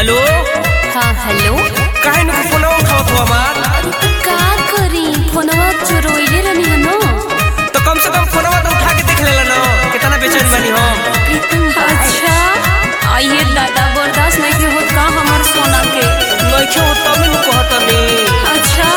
Hello हाँ hello काहे न फोनवा उठावत हो हमार का करी फोनवा चोरोइले रहनी है न तो कम से कम फोनवा तो उठा के देख लेला न कितना बेचैन बानी हम अच्छा आइए दादा बर्दाश्त नहीं के होत का हमार सोना के नइखे हो तब न कहतनी अच्छा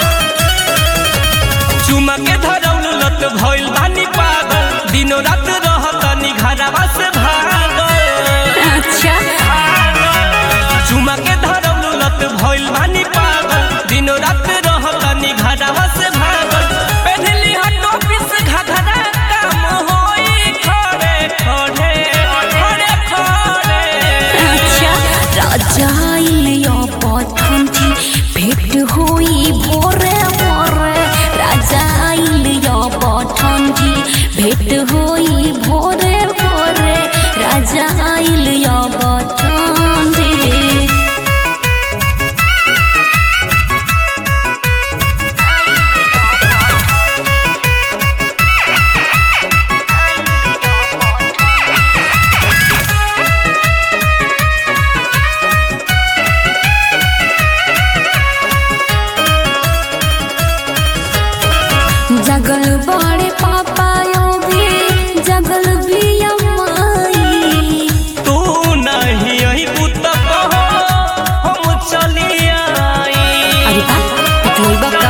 चुमा के धरौल लत भइल बानी पागल दिनो रात रहतनी घरवा से भागल अच्छा चुमा के धरौल लत भइल बानी पागल दिनो रात रहतनी घरवा से भागल पहनली हट ऑफिस घघरा काम होई खड़े खड़े खड़े खड़े अच्छा राजा इलियो पथंती भेट होई भोरे भोरे राजा इलियो पथंती भेट होई भोरे भोरे राजा इलियो पथंती जगल बड़े पापायो भी जगल भी अम्माई तू नहीं आई पुत कहो हम चली आई अरे बा पटलोइबा का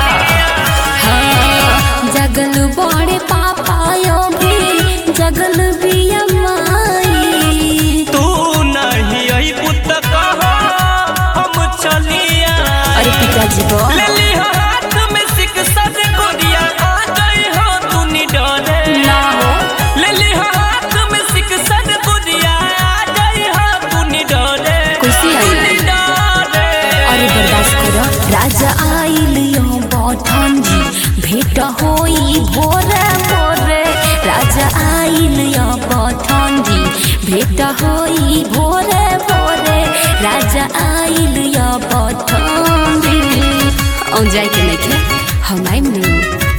हाँ जगल बड़े पापायो भी जगल भी अम्माई तू नहीं आई पुत कहो हम चली आई अरे पिताजी बो ले ली हो हाथ में सिक्सा से गोरिया आ गई हो तू निडरे ना हो ले ली हो हाथ में सिक्सा से गोरिया आ गई हो तू निडरे कैसे आई? निडरे अरे बर्दाश्त करो राजा आइल यो बौठन जी भेट होई भोरे भोरे राजा आइल यो बौठन जी भेट होई भोरे भोरे राजा आइल यो बौठन जी औ जाए के नहीं के हम आइम नु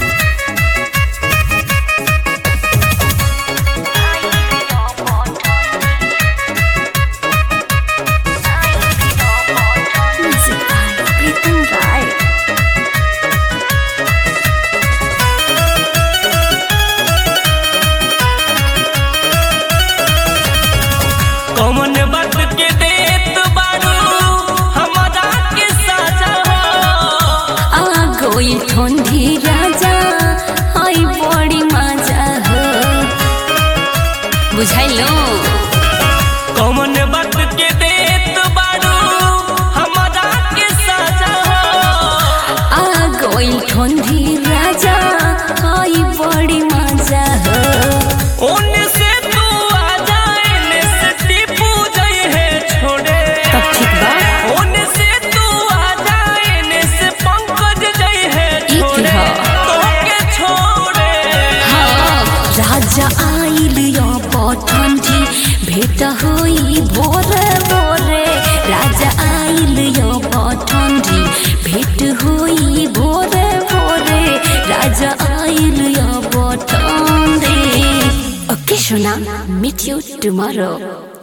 Music by Pritam Rai. कौन बात के देत बारू हमारा के साजा हो आ गई ठंडी राजा आई बड़ी मजा हो बुझाइलो कौन बात के देत बारू हमारा के साजा हो आ गई ठंडी राजा आई बड़ी मजा हो ओने से तू आ जाए ने से टीपू जाए है छोड़े तब ठीक बा ओने से तू आ जाए ने से पंकज जाए है ई छोड़े की ह? तो के छोड़े हाँ राजा आइल यो पठंडी भेट होई भोरे भोरे राजा आइल यो पठंडी भेट होई भोरे भोरे राजा आइल यो पठंडी ओके सोना मीट यू टुमारो